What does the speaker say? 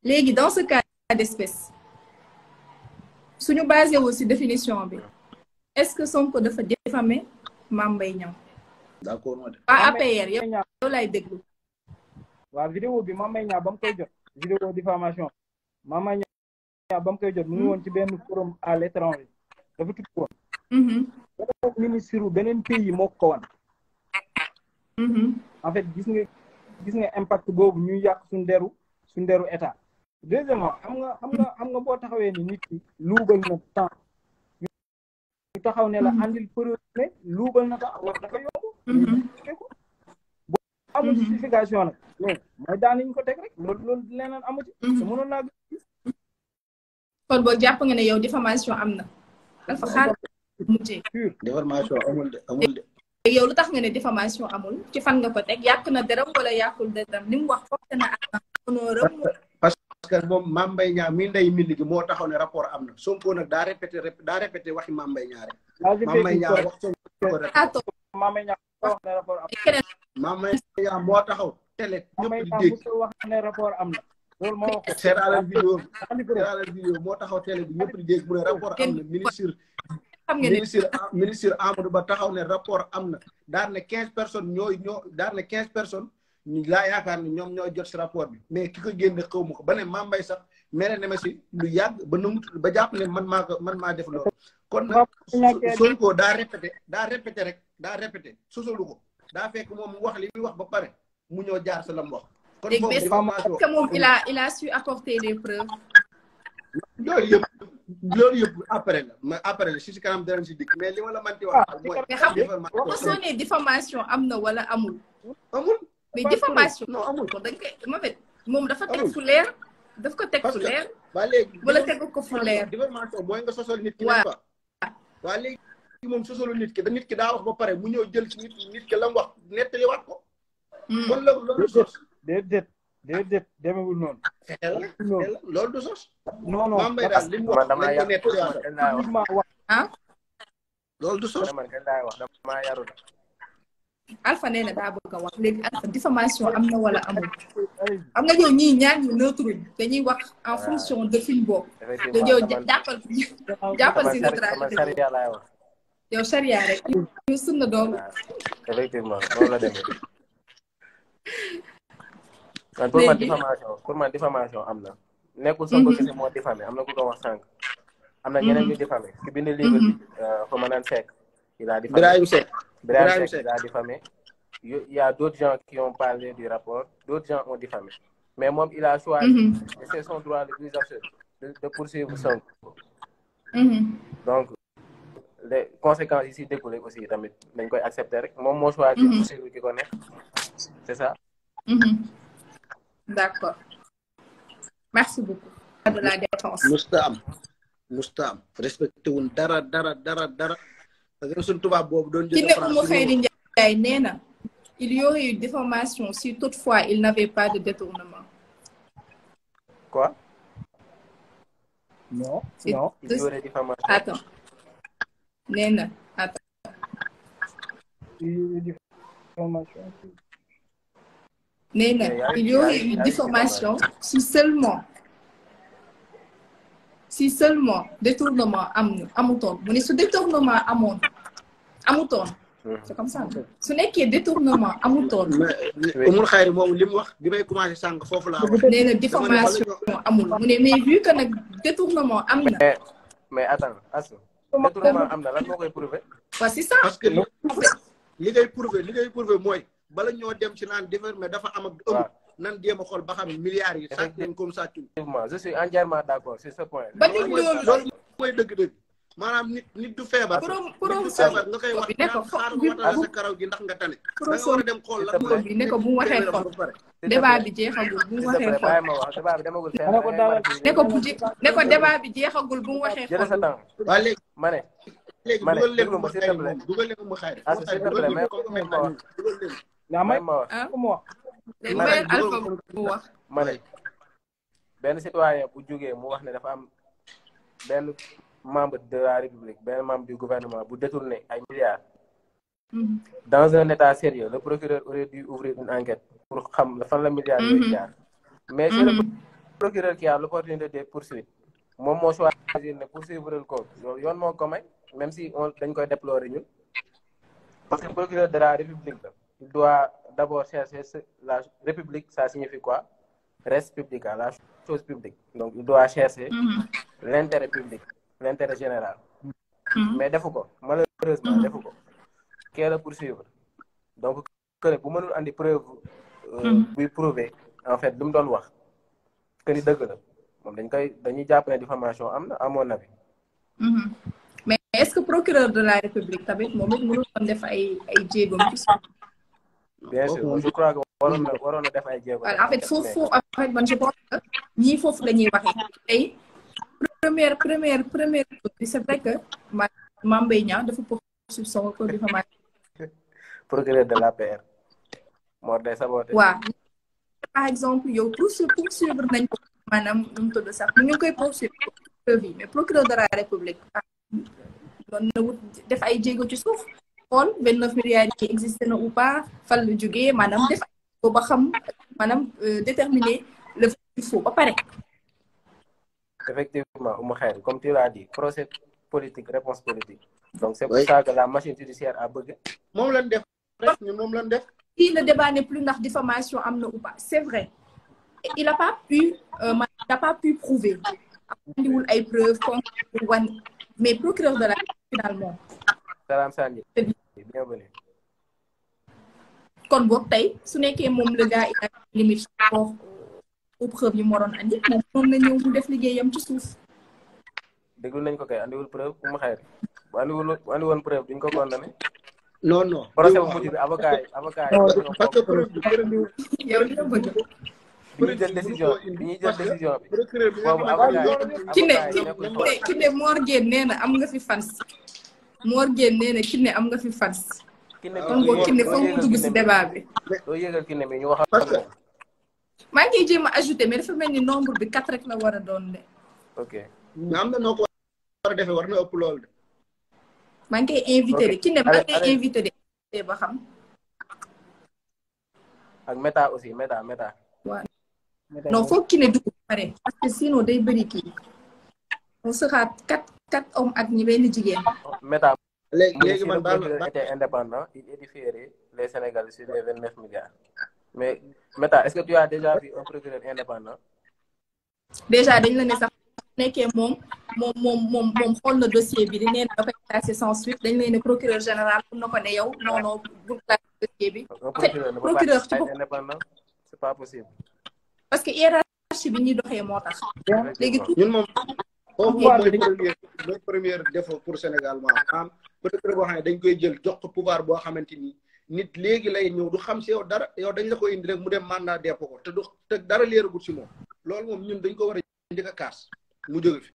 léegi dans ce cas d'espèce suñu basé wu ci définition bi est-ce que Sonko dafa diffamer Mame Mbaye Niang d'accord ma de waa APR yow yow lay déglu waaw vidéo bi Mame Mbaye Niang ba mu koy jot vidéo diffamation Mame Mbaye Niang ba mu koy jot mu ngi woon ci benn forum à l'étranger dafa tukki woon beneen ministre beneen pays moo ko wan en fait gis nga gis nga impact boobu ñuy yàq suñ deru suñ deru état deuxièmement xam nga xam nga xam nga boo taxawee ni nit ki luubal na temps ñu taxaw ne la andil preuve ne luubal na temps wax dafa yomb ko boo amul justification nag mais mooy daan nañ ko teg rek loolu loolu leneen amu ci te mënoon naa kon boo jàpp nga ne yow diffamation am na dafa xaar mujjee diffamation amul de amul de yow lu tax nga ne diffamation amul ci fan nga ko teg yàq na deram wala yàqul deram li mu wax foofu na ak honneuram parce que moom Mame Mbaye Niang mi ndey mbind gi moo taxaw ne rapport am na Sonko nag daa répété daa répété waxi Mame Mbaye Niang rek Mame Mbaye Niang wax Sonko rek Mame Mbaye Niang wax ne rapport am Mame Mbaye Niang moo taxaw télé ñëpp di dégg wax ne rapport am na loolu moo wax seeraalal vidéo seeraalal vidéo moo taxaw télé bi ñëpp di dégg mu ne rapport am na ministre xam nga ne ministre ministre Amadou Ba taxaw ne rapport am na daan ne quinze personnes ñooy ñoo daan ne quinze personnes ñu laa yaakaar ne ñoom ñoo jot si rapport bi mais ki ko génne xaw ma ko ba ne Mame Mbaye sax mere ne ma si lu yàgg ba numut ba jàpp ne man maa ko man maa def loolu kon nag Sonko daa répété daa répété rek daa répété sosalu ko daa fekk moom mu wax li muy wax ba pare mu ñëw jaar sa lam wax kon léegi moom est-ce diffamation que moom il a il a su apporter les preuves loolu yëpp loolu yëpp après la mais après la si si kanam danañ si dikk mais li ma la manti wax mooy mais xam nga diffamation soo nee diffamation am na wala amul amul mais diffamation non amul ko dañ koy ma fait moom dafa teg Amul. fu leer daf ko teg Parce fu que- leer waa léegi wala tegu ko fu leer diffamation mooy nga sosol nit ki Waaw. n'est-ce pas waa léegi moom sosolu nit ki da nit ki daa wax ba pare mu ñëw jël ci nit nit ki la mu wax nettaliwaat ko Hmm. kon loolu loolu du sos déedéet déedéet demewul noonu fexe la fexe la loolu du sos non non Mame Mbaye daal li mu wax man damaa lañ ko yàq nettaliwaat man laa wax publiquement wax ah loolu du sos man kañ laay wax damaa yaru la Alpha nee na daa bëgg a wax léegi Alpha diffamation am na wala amul am nga yow ñii ñaar ñu neutre dañuy wax en fonction de film boobu te effectivement yow man jàppal jàppal si man neutralité sariya laay wax yow charia rek ñu sunna doom waaw effectivement noonu la demee man pour man Léegi- diffamation pour man diffamation am na nekkul Sonko kese moo diffamé am na ku ko wax sànq am na ñeneen ñu diffamé ki bind livre bi fa ma naan Seck il a diffamé Birahim Seck Birahim Birahim Seck Seck. il a diffamé Il y a d'autres gens qui ont parlé du rapport d'autres gens ont diffamé mais moom il a choisi Mhm. et c'est son droit le plus absolu de, de poursuivre Sonko Mhm. donc les conséquences yi si découlé aussi tamit dañ koy accepter rek moom moo choisi Mhm. poursuivre ki ko nekk c'est ça Mhm. d'accord merci beaucoup de la défense musta am musta am respecté wun dara dara dara dara parce que suñ tubaab boobu doon ki jël ne Oumou Khayri Ndiaye nee na il y aurait eu diffamation si toutefois il n'avait pas de détournement quoi non C'est- non il y aurait diffamation attends nee na attends diffamation nee na il y aurait eu diffamation si seulement si seulement détournement am na amutoon mu ne su détournement amoon amutoon c'est comme ça su nekkee détournement amutoon mais umul xayri moom li mu wax bi may commencé sànq foofu laa wax nee na diffamation amul mu ne mais vu que nag détournement am na mais mais attends Asou détournement am na lan moo koy prouver waa c'est ça parce que li li ngay prouver li ngay prouver mooy bala ñoo dem ci naan defar mais dafa am ak ëmb waaw nan jéem a xool ba xam milliards yi sàcc nañ comme sàccul effectivement je suis entièrement d'accord sur ce point ba nit loolu loolu mooy dëgg-dëgg maanaam nit nit du feebar pro nit pro du feebar nga koy wax bi ne ko naan xaar bi watal sa karaw gi ndax nga tane da nga pro war a dem xool lan pro bi ne ko bu mu waxee xol débat bi jeexagul bu mu waxee xol bàyyi ma wax débat bi demagul fenn Ma ne ko dawal. ne ko bu je- ne ko débat bi jeexagul bu mu waxee jël sa xol temps waa léegi ma ne léegi ma ne dugal leen déglu mu ma s'il te xayri plaît. moom dugal leen mu xayri Ah, s'il te plaît, mais dugal leen ma wax. dugal leen yaa may may ma wax ah ko mu wax léegi Ma ne mayel dugal alpha ko- bu wax ma ne benn citoyen bu jógee mu wax ne dafa am benn membre de la république benn membre du gouvernement bu détourné ay milliards Mhm. dans un état sérieux le procureur aurait dû ouvrir une enquête pour xam fan la milliards yooyu jaar mais c'est le procureur qui a l'opportunité de poursuivre moom moo choisir ne poursuivre ko loolu yoon moo ko may même si on dañ koy déplorer ñun parce que procureur de la république la il doit d'abord chercher la république ça signifie quoi res publica la chose publique donc il doit chercher l'intérêt public l'intérêt général mais defu ko malheureusement defu ko kee la poursuivre donc que bu mënul andi preuve buy prouver en fait lu mu doon wax que ni dëgg la moom dañ koy dañuy jàpp ne diffamation am na à mon avis mais est-ce que procureur de la république tamit moom it mënul doon def ay ay jéegoom ci suuf bien sûr je crois que waroon na waroon na def ay jéego en fait foofu en fait man je pense que ñii foofu la ñuy waxee tey première première première bi c'est vrai que ma Mame Mbaye Niang dafa poursuivre son pour diffamation procureur de l'APR moo day saboté waaw par exemple yow poursuivre poursuivre nañ ko maanaam nu mu tudd sax ñu ngi koy poursuivre preuve yi mais procureur de la république doon na wut def ay jéego ci suuf xool vingt neuf milliards yi existé na ou pas fan la jógee maanaam def ko ba xam maanaam déterminer le faux ba pare effectivement Oumou Khayri comme tu l'as dit procès politique réponse politique donc c'est pour ça que la machine judiciaire a bëgg moom lañ def rek ñun moom lañ def si le débat n'est plus ndax diffamation am na ou pas c'est vrai il a pas pu il a pas pu prouver andiwul ay preuves concrètes wan mais procureur de la finalement Salam Sandi bienvenue kon boog tey su nekkee moom le gars il a limite rapport aux preuves yi mu waroon andi moom moom na ñëw mu def liggéeyam ci suuf déglu nañ ko kay andiwul preuve Oumou Khayri bu andiwul bu andi woon preuve duñ ko condamné non non procès bu mujj bi avocat yi avocat yi parce que preuve bi preuve yow li nga bëgg bi ñuy jël décision bi ñuy jël décision bi procureur bi nga boobu xamante avocat ni yi ki ne avocat yi nekkul ki ne ki ne Mor Gueye nee na am nga fi fans Mor Gueye nee na ki ne am nga fi fans ki ne kon boog ki ne foog mu dugg si débat bi doo yëgal ki ne mi ñu wax Parce que- maa ngi koy jéem a ajouté mais dafa mel ni nombre bi quatre rek la war a doon de ok nga am na noo ko war a defee war na ëpp loolu de maa ngi koy invité de ki ne maa Allez, ngi koy allez. invité de ba xam ak méta aussi méta méta non foog ki ne dugg ba pare parce que sinon day bëri kii on sera quatre quatre hommes ak ñi benn jigéen méta léegi mu ne léegi si man le baal procureur ma était indépendant il édifierait les Sénégalais sur les vingt neuf milliards mais méta est-ce que tu as déjà vu un procureur indépendant déjà dañ la ne sax nekkee moom moom moom moom moom xool na dossier bi di nee na da koy classé sans suite dañ lay ne procureur général mun na ko ne yow non non bu classé dossier bi un fait, procureur ne peut procureur pas ci être bopp- indépendant c'est pas possible parce que hiérarchie bi ñuy doxee moo tax léegi tout ñun moom foofu Pouvoir moom bi mooy dañ- premier mooy premier défaut pour Sénégal moo am procureur boo xam ne dañ koy jël jox ko pouvoir boo xamante ni nit léegi lay ñëw du xam si yow dara yow dañ la ko indi rek mu dem mandat dépôt ko te du te dara leeragut si moom loolu moom ñun dañ ko war a njëkk a kaas mu jóge fi